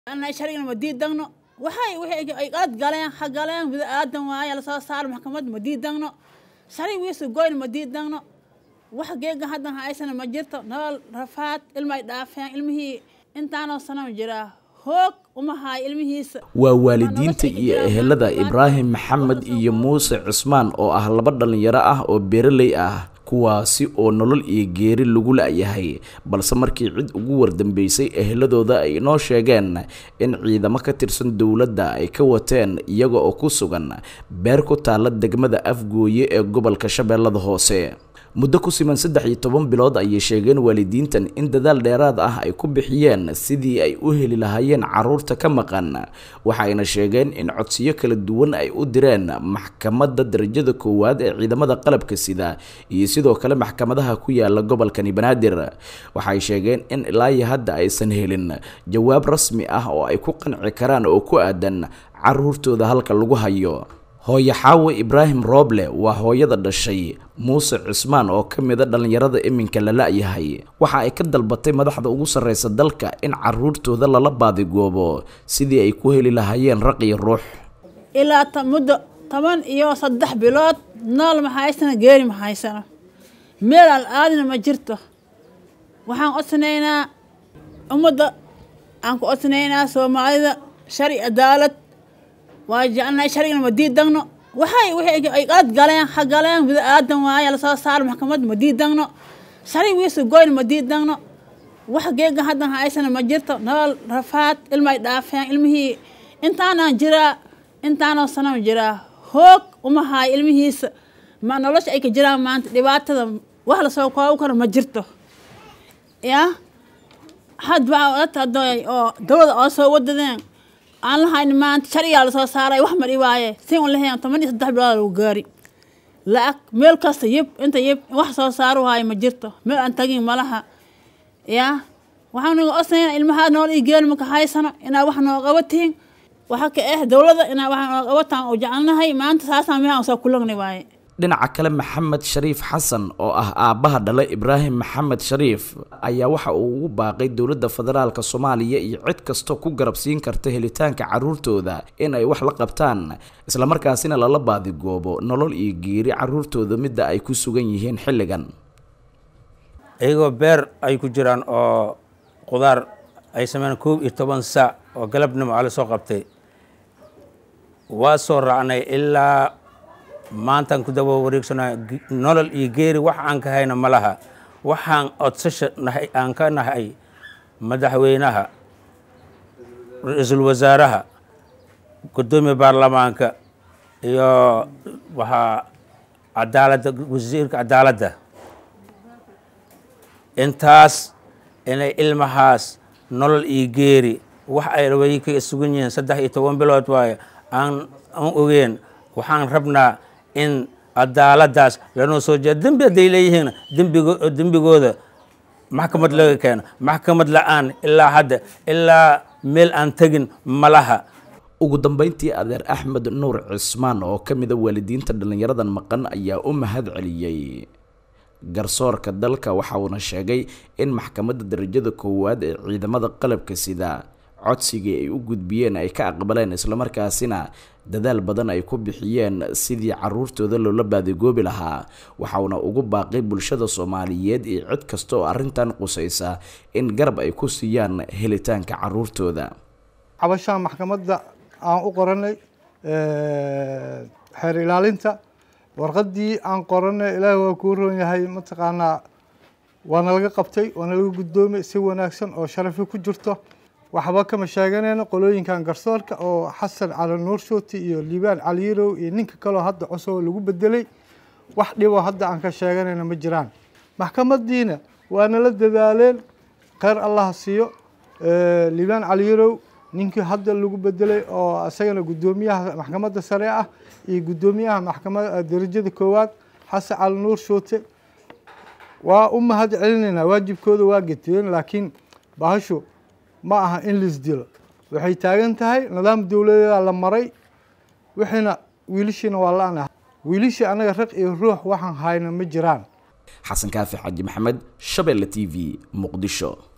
anay sharcigan ma diidagno waxay wixii ay qalad galeen ha galeen bini aadan waaye lasoo saaro maxkamad ma diidagno sharci wiisu goyn ma diidagno wax geega haddan haysana ma jirto nolol rafaad ilmay dhaafeen ilmihii intaanoo sano jiraa hoog uma haayo ilmihiisa waa waalidiinta iyo ehelada ibraahim maxamed iyo muuse cismaan oo ah laba dhallinyaro ah oo beeraley ah kuwaasi oo nolol iyo geeri lagu la-yahay balse markii cid ugu wardambeysay eheladooda ay inoo sheegeen in ciidamo ka tirsan dowladda ay ka wateen iyaga oo ku sugan beer ku taalla degmada afgooye ee gobolka shabeellada hoose muddo ku siman saddex iyo toban bilood ayay sheegeen waalidiintan in dadaal dheeraad ah ay ku bixiyeen sidii ay u heli lahaayeen caruurta ka maqan waxayna sheegeen in codsiyo kala duwan ay u direen maxkamadda darajada koowaad ee ciidamada qalabka sida iyo sidoo kale maxkamadaha ku yaala gobolkani banaadir waxay sheegeen in ilaa iyo hadda aysan helin jawaab rasmi ah oo ay ku qanci karaan oo ku aadan caruurtooda halka lagu hayo hooyo xaawe ibraahim rooble waa hooyada dhashay muuse cismaan oo ka mida dhallinyarada iminka la la-yahay waxa ay ka dalbatay madaxda ugu sarreysa dalka in caruurtooda lala baadigoobo sidii ay ku heli lahaayeen raq iyo ruux ilaa muddo toban iyo saddex bilood nool ma haysana geeri ma haysano meel al aadina ma jirto waxaan codsanaynaa ummadda aan ku codsanaynaa soomaalida shari cadaalad waa jecelnahay sharcigana ma diidagno waxay wixii ay qalad galeen ha galeen bini aadan waaye lasoo saaro maxkamad ma diidagno sharci wiisu goyn ma diidagno wax geega haddan haysana ma jirto nolol rafaad ilmay dhaafeen ilmihii intaanaan jiraa intaanoo sano jiraa hoog uma haayo ilmihiisa ma nolosha ay ka jiraan maanta dhibaatada wax lasoo koobu karo ma jirto yaa hadba oo dowlada oo soo wadadeen aan lahayn maanta sharcigaa lasoo saaray wax ma dhibaaye si un lahayn toban iyo saddex bilood lagu gaari la-ag meel kasta yib inta yib wax soo saaru haayo ma jirto meel aan tagin malaha yaa waxaan naga osnayna ilmahaa nool ii geeli maka haysano inaa wax noo qabatiin waxa ka ah dowladda inaa wax noo qabataan oo jecelnahay maanta saasaan mehaan soo kulagni waaye dhinaca kale maxamed shariif xasan oo ah aabbaha dhalay ibraahim maxamed shariif ayaa waxa uu ugu baaqay dowladda federaalka soomaaliya iyo cid kastoo ku garabsiin karta helitaanka caruurtooda in ay wax la qabtaan islamarkaasina lala baadigoobo nolol iyo geeri caruurtooda midda ay ku sugan yihiin xilligan iyagoo beer ay ku jiraan oo qudaar ay sameyn koob iyo toban saac oo galabnimo ala soo qabtay waa soo raacnay ilaa maantaan ku daba wareegsanaa nolol iyo geeri wax aan ka hayna ma laha waxaan codsasha nahay aan ka nahay madaxweynaha ra-iisul wasaaraha guddoomiya baarlamaanka iyo waxaa cadaaladda wasiirka cadaaladda intaas inay ilmahaas nolol iyo geeri wax ay way ka sugan yihiin saddex iyo toban bilood waaye aan aan ogeen waxaan rabnaa in cadaaladaas lanoo soo jeeda dembi hadday leeyihiin dembigo dembigooda maxkamad laga keeno maxkamad la-aan ilaa hadda ilaa meel aan tegin malaha ugu dambeyntii adeer axmed nuur cismaan oo ka mida waalidiinta dhallinyaradan maqan ayaa u mahad celiyey garsoorka dalka waxa uuna sheegay in maxkamadda darajada koowaad ee ciidamada qalabka sida codsigii ay u gudbiyeen ay ka aqbaleen islamarkaasina dadaal badan ay ku bixiyeen sidii caruurtooda loola baadigoobi lahaa waxauna ugu baaqay bulshada soomaaliyeed iyo cid kasta oo arrintan qusaysa in garab ay ku siiyaan helitaanka caruurtooda cabashaan maxkamadda aan u qoranay xeer ilaalinta warqaddii aan qoranay ilaahi waa kuu roon yahay mataqaanaa waana laga qabtay waana laga guddoomay si wanaagsan oo sharafi ku jirto waxba kama sheeganayno qolooyinkan garsoorka oo xasan cali nuur shooti iyo liibaan caliyarow iyo ninka kaleo hadda cusub lagu bedelay wax dhibo hadda aan ka sheeganayno ma jiraan maxkamadiina waa nala dadaaleen kheyr allah siiyo liibaan caliyarow ninkii hadda lagu bedelay oo isagana guddoomiyaha maxkamadda sare ah iyo guddoomiyaha maxkamada darajada koowaad xasan cali nuur shoote waa u mahad celinaynaa waajibkooda waa geteen laakiin bahashu ma aha in laisdilo waxay taagan tahay nidaam dowladeeda la maray wixiina wiilashiina waa la-ana wiilishii anaga raq iyo ruux waxaan hayna ma jiraan xasan kaafi xaaji maxamed shabeelle t v muqdisho